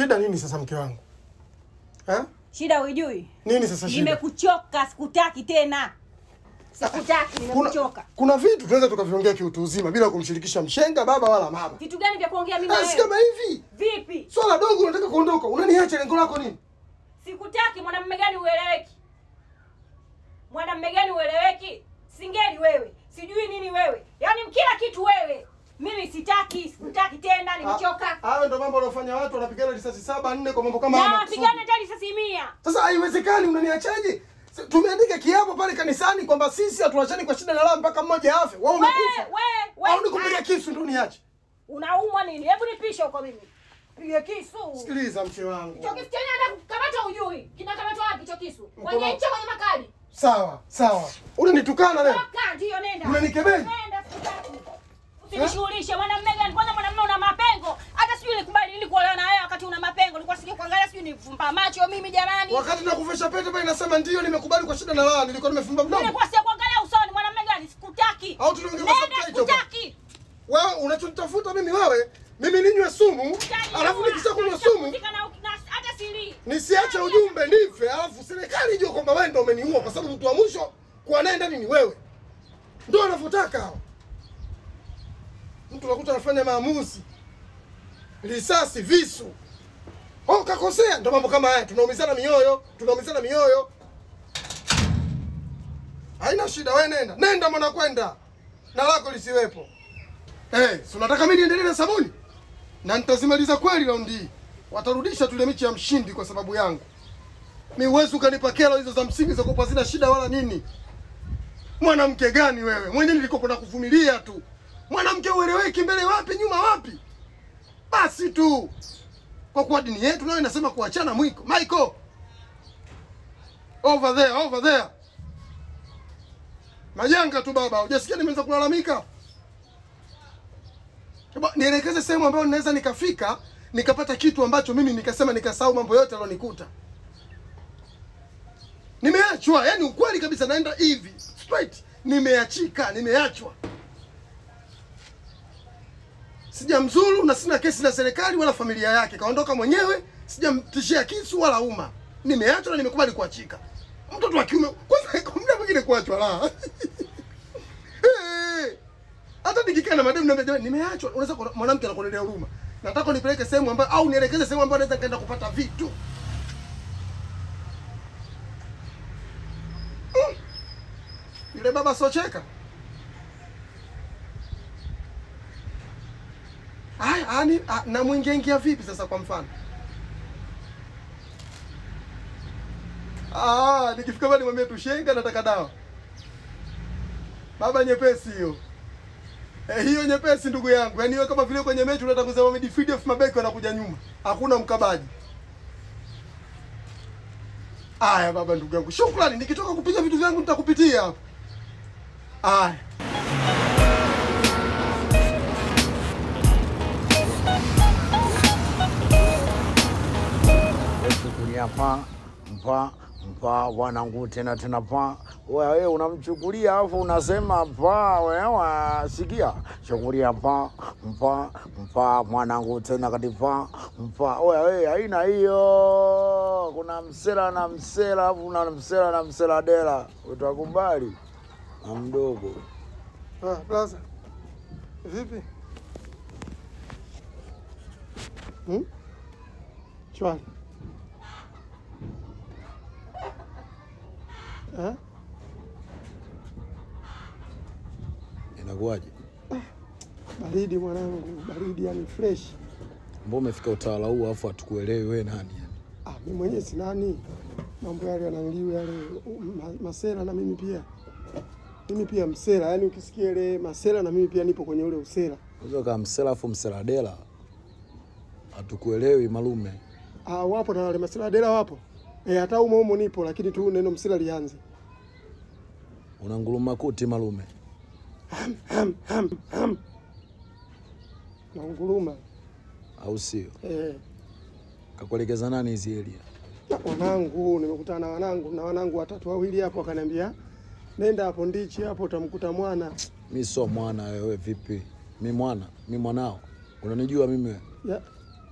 Shida nini sasa mke wangu? Eh? Shida uijui? Nini sasa shida? Nimekuchoka, sikutaki tena. Sikutaki, Kuna, nimekuchoka. kuna vitu tunaweza tukaviongea kiutu uzima bila kumshirikisha mshenga baba wala mama. Vitu gani vya kuongea mimi na Ah, si kama wewe? hivi. Vipi? Swala dogo unataka kuondoka. Unaniacha lengo lako nini? Sikutaki. Mwanamume gani ueleweki? Mwanamume gani ueleweki? Singeli wewe, sijui nini wewe, yaani kila kitu wewe. Mimi sitaki, sikutaki tena, nimechoka. Ah, Hayo ndo mambo wanaofanya watu wanapigana risasi saba nne kwa mambo kama haya Na makusudi. pigane tani sasa mia. Sasa haiwezekani, unaniachaje? S- Tumeandika kiapo pale kanisani kwamba sisi hatuachani kwa shida na raha mpaka mmoja afe. Wewe We, umekufa. we, we. Au nikupiga kisu ndo niache? Unaumwa nini? Hebu nipishe huko mimi. Pige kisu. Sikiliza mke wangu. Hicho kisu chenyewe hata kukamata ujui. Kinakamatwa wapi hicho kisu? Kwenye Mkono- ncha kwenye makali. Sawa, sawa. Unanitukana leo. Toka, ndio nenda. Unanikebei? Nenda sikutaki. Usinishughulishe mwanamume gani? Kwanza mwanamume una mapengo. Hata sijui nilikubali nini kuolewa na wewe wakati una mapengo. Nilikuwa sijui kuangalia sijui nifumba macho mimi jamani. Wakati nakuvesha pete pale nasema ndio nimekubali kwa shida na raha, nilikuwa nimefumba mdomo. Nilikuwa sija kuangalia usoni mwanamume gani? Sikutaki. Au tunaongea kwa Nenda subtitle bwana. sikutaki. Wewe unachonitafuta mimi wewe, mimi ninywe sumu, alafu nikisha kunywa sumu Nikishakuzika na- na- hata sili. nisiache ujumbe nife, alafu serikali ijue kwamba wewe ndio umeniua, kwa sababu mtu wa mwisho kuwa naye ndani ni wewe. Ndio wanavyotaka hao. Mtu unakuta anafanya maamuzi, risasi, visu. Oh, kakosea. Ndio mambo kama haya, tunaumizana mioyo, tunaumizana mioyo. Haina shida, wewe nenda, nenda mwana, kwenda na lako lisiwepo. Eh, si unataka mimi niendelee na sabuni? Na nitazimaliza kweli raundi hii. Watarudisha tule michi ya mshindi kwa sababu yangu. Mi huwezi ukanipa kero hizo za msingi za kupa zina shida wala nini. Mwanamke gani wewe? Mwenyewe nilikopo na kuvumilia tu. Mwanamke ueleweki mbele wapi nyuma wapi? Basi tu. Kwa kuwa dini yetu nayo inasema kuachana mwiko. Michael. Over there, over there. Majanga tu baba, hujasikia nimeanza kulalamika? Eba, nielekeze sehemu ambayo ninaweza nikafika nikapata kitu ambacho mimi nikasema nikasahau mambo yote yalionikuta. Nimeachwa, yani ukweli kabisa, naenda hivi straight, nimeachika, nimeachwa, sijamzuru na sina kesi na serikali wala familia yake, kaondoka mwenyewe, sijamtishia kisu wala umma, nimeachwa na nimekubali kuachika. Mtoto wa kiume kwanza, kwa muda mwingine kuachwa la Eh, hata nikikaa na mademu naambia jamani, nimeachwa. Unaweza kuona mwanamke anakuonelea huruma, nataka nipeleke sehemu ambayo au nielekeze sehemu ambayo naweza nikaenda kupata vitu Mm. Yule baba socheka Aya, ani na mwingiaingia vipi sasa kwa mfano? Ah, nikifika pale nimwambie tushenga nataka dawa. Baba nyepesi hiyo. Eh, hiyo nyepesi ndugu yangu. Yaani wewe kama vile kwenye mechi unataka kusema midfield of mabeki wanakuja nyuma. Hakuna mkabaji. Aya baba ndugu yangu. Shukrani nikitoka kupiga vitu vyangu nitakupitia hapa. Aya. Chukulia pa mpa mpa wanangu tena tena pa wewe unamchukulia alafu unasema pa wewe sikia chukulia pa mpa mpa mwanangu tena katipa mpa wewe haina hiyo kuna msela na msela alafu una msela na msela dela utakubali na mdogo Ah, blaza. Vipi? Hmm? Chwali. Eh? inakuwaje Baridi mwanangu, baridi yani fresh. mbona umefika utawala huu alafu hatukuelewi wewe nani Ah, mimi mwenyewe si nani? Mambo yale yananiliu yale ma, masela na mimi pia. Mimi pia msela, yani ukisikia ile masela na mimi pia nipo kwenye ule usela. Unaweza kama msela alafu msela dela hatukuelewi malume Ah, wapo na wale masela dela wapo. Eh, hata humo humo nipo lakini tu neno msela lianze. una nguluma kuti malume Ham, ham, ham. Na unguruma. au sio Eh, kakuelekeza nani hizi elia na wanangu nimekutana na wanangu na wanangu watatu wawili hapo wakaniambia nenda hapo ndichi hapo utamkuta mwana. mi sio mwana wewe vipi mi mwana mi mwanao unanijua mimi wewe? Ya,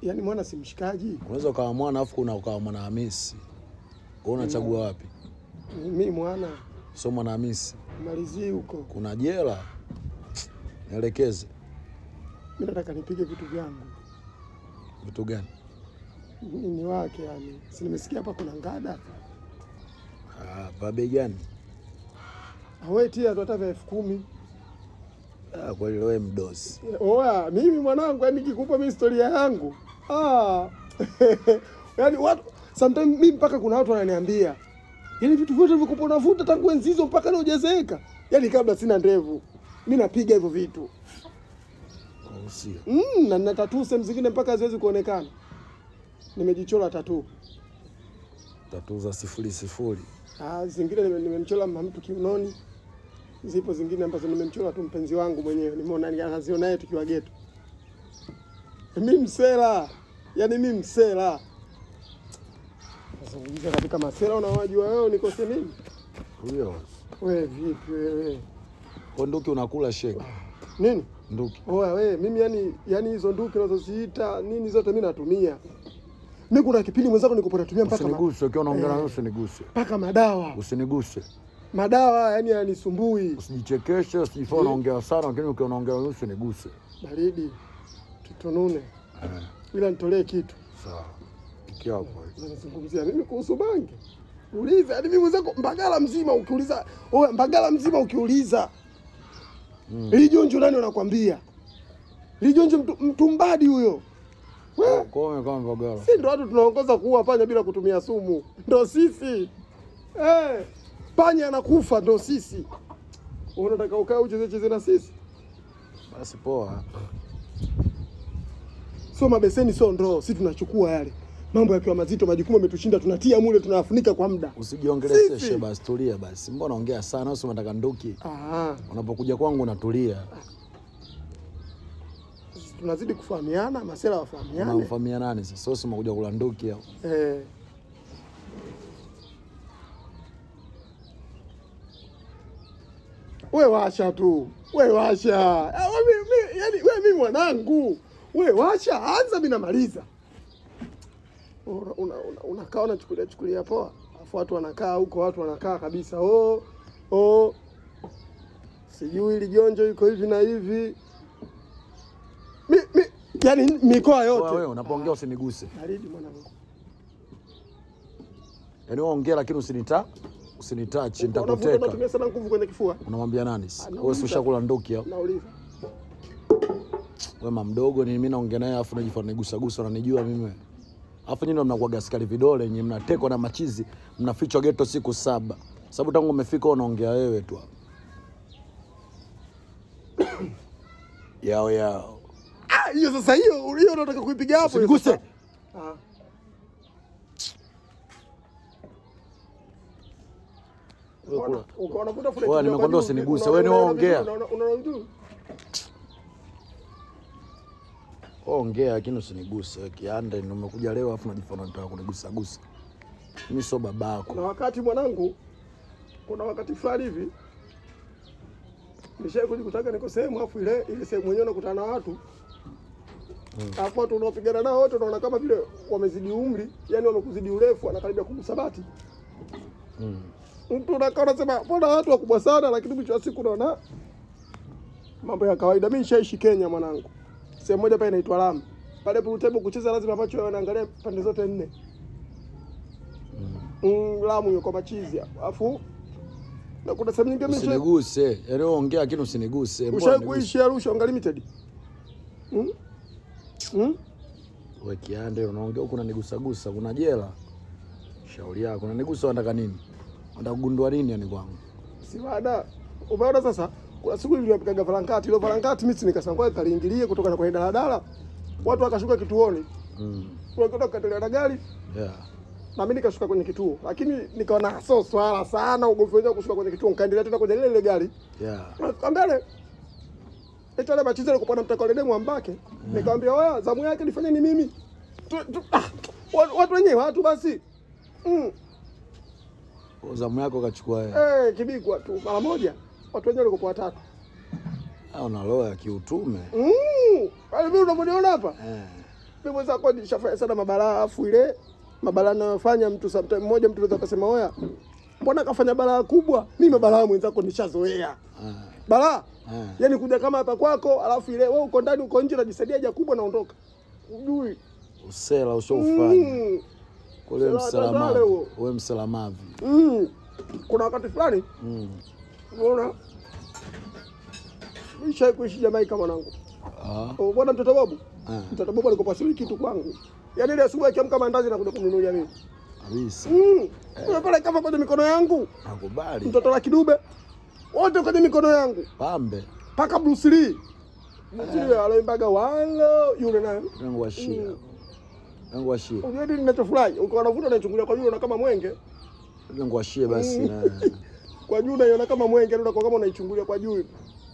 Yaani mwana si mshikaji. Unaweza ukawa mwana afu kuna ukawa mwana Hamisi. Wewe unachagua wapi? Mimi mwana Sio mwana Hamisi. malizie huko. Kuna jela. Nielekeze Mimi nataka nipige vitu vyangu. vitu gani? Nini wake yani. Si nimesikia hapa kuna ngada. Ah, pa bei gani? Awetia tu hata vya elfu kumi. Ah, kweli wewe mdosi. Oya, mimi mwanangu, yani nikikupa mimi historia yangu ah. yani watu sometimes mimi mpaka kuna watu wananiambia yani vitu vyote vikupa unavuta tangu enzi hizo mpaka leo hujazeeka. Yani kabla sina ndevu mimi napiga hivyo vitu Au sio? mm, na nina tatuu sehemu zingine mpaka haziwezi kuonekana. Nimejichora tatuu Tatu za sifuri sifuri. ah, zingine nime- nimemchora mama mtu kiunoni, zipo zingine ambazo nimemchora tu mpenzi wangu mwenyewe, nimeona ni- anaziona yeye tukiwa geto. Mi msela, yaani mi msela. Nazungumzia katika masela, unawajua wewe nikose nini? Huyo. We vipi wewe Kwa nduki unakula sheki. nini? Nduki. Oya we, mimi yani, yani hizo nduki unazoziita nini zote mi natumia. Mi kuna kipindi mwenzako nilikuwa natumia mpaka ma, Usiniguse ukiwa unaongea na Eh. wewe usiniguse. mpaka madawa Usiniguse. madawa, yani yanisumbui. Usijichekeshe, usijifanye unaongea sana lakini ukiwa unaongea na wewe usiniguse. Baridi tutunune, Eh, ila nitolee kitu. sawa. Ikia hapo. Nazungumzia mimi kuhusu bangi. Uliza, yaani mimi mwenzako Mbagala mzima ukiuliza, oya Mbagala mzima ukiuliza. Mm. Lijonjo nani wanakwambia? Lijonjo mtu, mtumbadi huyo. We, Kwa hiyo kama Mbagala. si ndo watu tunaongoza kuua panya bila kutumia sumu. Ndo sisi. Eh, panya anakufa ndo sisi. Unataka ukae ucheze cheze na sisi? Basi poa. Sio mabeseni, sio ndoo, sisi tunachukua yale. Mambo yakiwa mazito, majukumu yametushinda, tunatia mule, tunafunika kwa muda. Usijiongeleshe Sisi. basi, tulia basi. Mbona unaongea sana? Usi unataka nduki. Ah, Unapokuja kwangu unatulia. tunazidi kufahamiana, masela wafahamiane. Unamfamia nani sasa? Usi umekuja kula nduki au? Eh. We washa tu, we washa. Ah, we, mi, mi, yani, we mi mwanangu, we washa, anza mi namaliza. Unakaa una, una, unakaa unachukulia chukulia poa, afu watu wanakaa huko, watu wanakaa kabisa, oh, oh, sijui lijonjo iko hivi na hivi. Mi, mi, yani mikoa yote Wewe unapoongea usiniguse. baridi mwanangu. Yaani wewe ongea lakini usinita usinitachi, Unavuta, nitakuteka. unatumia sana nguvu kwenye kifua. Unamwambia nani? sasa? Anauliza. Wewe si ushakula nduki au? Nauliza. Wewe mdogo ni mimi naongea naye afu unajifanya nigusa gusa unanijua mimi. wewe. Afu nyinyi ndo mnakuwa gaskari vidole, nyinyi mnatekwa na machizi, mnafichwa geto siku saba. Sababu tangu umefika unaongea wewe tu hapa. Yao yao. Ah, hiyo sasa hiyo hiyo unataka kuipiga hapo. hiyo Usiniguse. sasa. Ah. Wewe kula. Uko- unavuta fulani Wewe, kidogo nimekwambia juu, usiniguse. unaona- Wewe ni unaona ongea. vizuri, unaona- unaona vizuri. Ongea lakini usiniguse. Wewe kianda ndio umekuja leo afu unajifanya unataka kunigusa gusa. Mimi sio babako. Kuna wakati mwanangu, kuna wakati fulani hivi nishai kujikutaga niko sehemu afu ile ile sehemu yenyewe nakutana na watu alafu watu unaopigana nao wote unaona kama vile wamezidi umri, yani wamekuzidi urefu, anakaribia kukusabati Mm. mtu unakaa unasema mbona watu wakubwa sana, lakini mwisho wa siku unaona mambo ya kawaida. Mimi nishaishi Kenya mwanangu, sehemu moja pale inaitwa Lamu. Pale pool table kucheza lazima macho yawe yanaangalia pande zote nne. Mm, Lamu yuko machizi hapo. Alafu na kuna sehemu nyingine mimi nishai- Usiniguse. Yaani wewe ongea lakini usiniguse. Mbona ushawahi uniguse? kuishi Arusha Unlimited? Mm? Mm? We kiande unaongea huku unanigusa gusa, kuna jela. Shauri yako, unanigusa unataka nini? Unataka kugundua nini yani kwangu? Si baada. Umeona sasa? Kuna siku niliwapigaga valankati, ile valankati mimi nikasema kwa kaliingilie kutoka na kwenye daladala. Watu wakashuka kituoni. Mm. Wakienda kukatilia na gari Yeah. na mimi nikashuka kwenye kituo, lakini nikaona sio swala sana ugomvi wenyewe kushuka kwenye kituo, nikaendelea tena kwenye lile lile gari Yeah. Nafika mbele ita ile machizo alikuwa na mtaka ile demu ambake, nikamwambia wewe, zamu yake nifanye ni mimi tu, tu, ah, watu, watu wenyewe watu basi mm, Kwa Zamu yako kachukua wewe. eh, kibigwa tu mara moja, watu wenyewe walikuwa watatu Ah, una roho ya kiutume. mm, pale mimi unavyoniona hapa Eh. Mimi mwenzako nishafanya sana mabalaa, afu ile mabalaa nayofanya mtu sometime mmoja mtu anaweza kusema oya, mbona kafanya balaa kubwa? Mimi mabalaa mwenzako nishazoea Ah, balaa ah. yaani kuja kama hapa kwako, alafu ile wewe uko ndani uko nje unajisaidia haja kubwa naondoka, ujui Usela ushaufanya mm. kule Usela msalamavi, tandale huo. we msalamavi. mm. Kuna wakati fulani Mm. unaona nishai kuishi Jamaika mwanangu, Ah, Oh, bwana mtoto babu ah, mtoto babu alikuwa pasiri kitu kwangu, yaani ile asubuhi akiamka mandazi na kuja kumnunulia mimi kabisa. mm. Yule pale kafa kwenye mikono yangu, Nakubali. mtoto la kidube wote kwenye mikono yangu Pambe mpaka Bruce Lee Bruce Lee aloimbaga walo yule naye yangu washia. Mm. Yangu washia. Unajua nini ninachofurahi? Ukiwa unavuta unaichungulia kwa juu unaona kama mwenge. Yangu washia basi Mm. na Kwa juu unaiona kama mwenge, ndio kama unaichungulia kwa juu. hivi.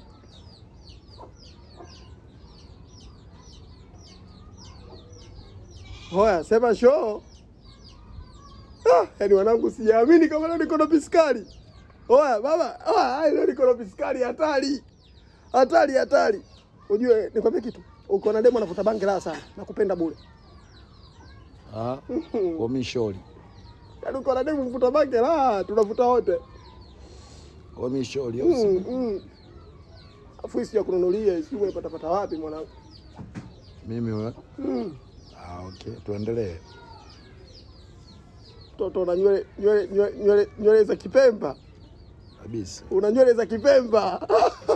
Hoya, sema show. Ah, yaani wanangu sijaamini kama leo niko na piskali. Hoya, baba, hoya, leo niko na piskali hatari. Hatari hatari. Ujue nikwambie kitu. Uko na demo anavuta bangi la sana. Nakupenda bure. ah, kwa mishori. Yaani uko na demo mvuta bangi la, tunavuta wote. Kwa mishori. Mm, mm. Afu hii sija kununulia, sijui unapata pata wapi mwanangu. Mimi we. Mm. Ah, okay. Tuendelee. Mtoto una nywele nywele nywele- nywele nywele za Kipemba. Kabisa. Una nywele za Kipemba.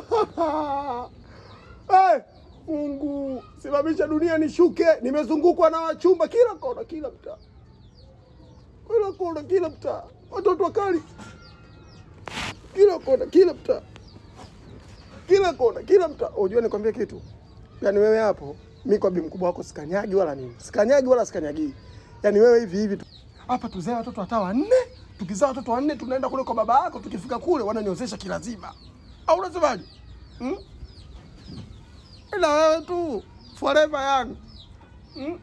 hey, Mungu, simamisha dunia nishuke. Nimezungukwa na wachumba kila kona, kila mtaa. Kila kona, kila mtaa. Watoto wakali. Kila kona, kila mtaa. Kila kona, kila mtaa. Unajua nikwambie kitu? Yaani wewe hapo, mi kwa bi mkubwa wako sikanyagi wala nini. Sikanyagi wala sikanyagi. Yaani wewe hivi hivi tu. Hapa tuzae watoto hata wanne, tukizaa watoto wanne tunaenda kule kwa baba yako, tukifika kule wananiozesha kilazima. Au unasemaje? Hmm? Ila wewe tu forever young. Hmm?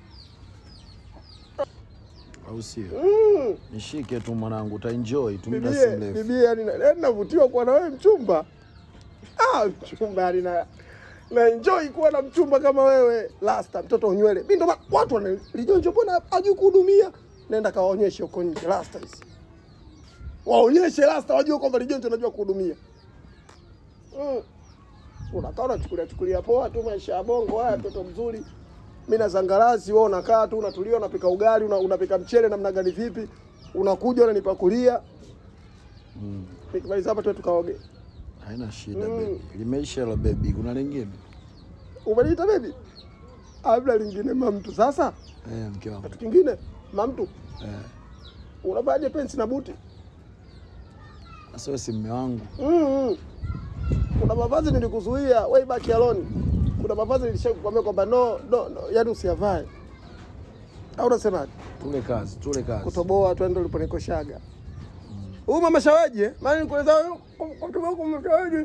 Au sio? Mm. Nishike tu mwanangu, utaenjoy tu muda si Bibie, mrefu. bibie yani na- yani navutiwa kuwa na wewe mchumba. Ah, mchumba yani na na enjoy kuwa na mchumba kama wewe. Lasta mtoto unywele. Mimi ndo ma- watu wana lijonjo mbona hajui kuhudumia. Nenda kawaonyeshe huko nje Lasta hizi. Waonyeshe Lasta wajue kwamba lijonjo anajua kuhudumia. Mm. Unakaa unachukulia chukulia poa tu maisha ya bongo haya mtoto mzuri. Mimi na zangarazi wewe unakaa tu unatulia unapika ugali una, unapika mchele namna gani vipi? Unakuja unanipakulia. Mm. Nikimaliza hapa tu tukaoge. Haina shida Mm. baby. Limeisha la baby. Kuna lingine? Umeniita baby? Abla lingine mamtu. Sasa Eh, mke wangu. kitu kingine mamtu, Eh. unavaaje pensi na buti? Sasa wewe si mme wangu. Mm. Kuna mavazi nilikuzuia way back alone. Kuna mavazi nilishakwambia kwamba no, no, no, yani usiyavae. Au unasemaje? Tule kazi, tule kazi. Kutoboa tu ndio uliponikoshaga. Huyu mama shawaji eh? Maana nikueleza wewe kwa mtu wako mama shawaji.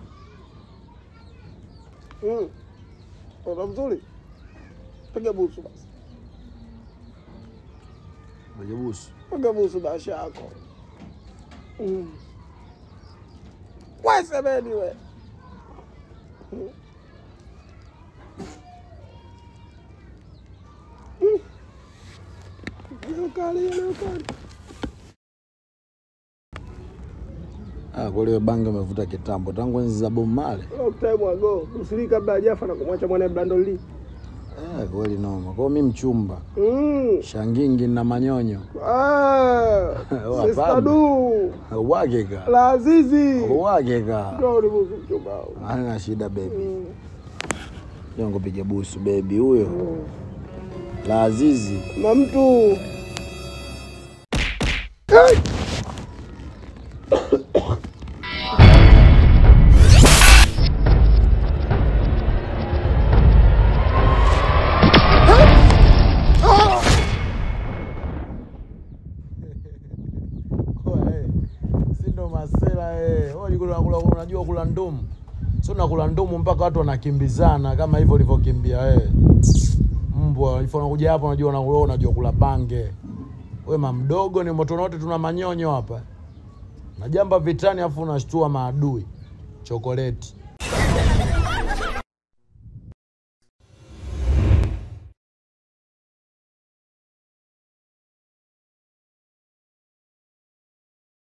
Mm. Ona mzuri. Piga busu basi. Majabusu. Piga busu basi yako. Mm. Wewe semeni we. Mm. Mm. Leo kali, leo kali. Ah, kwa hiyo bangi umevuta kitambo tangu enzi za Bob Marley. Long time ago. Usiri kabla hajafa na kumwacha mwanae Brandon Lee. Eh, kweli noma. Kwa hiyo mimi mchumba. Mm. Shangingi na manyonyo. Ah. Wa Sister pambe. Du. Uwageka. La Azizi. Uwageka. Ndio ni busu mchumba. Hana shida baby. Mm. Jongo piga busu baby huyo. Mm. La Azizi. Mamtu. Hey! Si ndo masela eh. Wewe unakula kula unajua kula ndumu. Sio nakula ndumu mpaka watu wanakimbizana kama hivyo ulivyokimbia wewe. Mbwa, ifo unakuja hapa unajua unakula unajua kula bange. Wewe mamdogo ni moto wote tuna manyonyo hapa. Najamba vitani afu unashtua maadui. Chokoleti.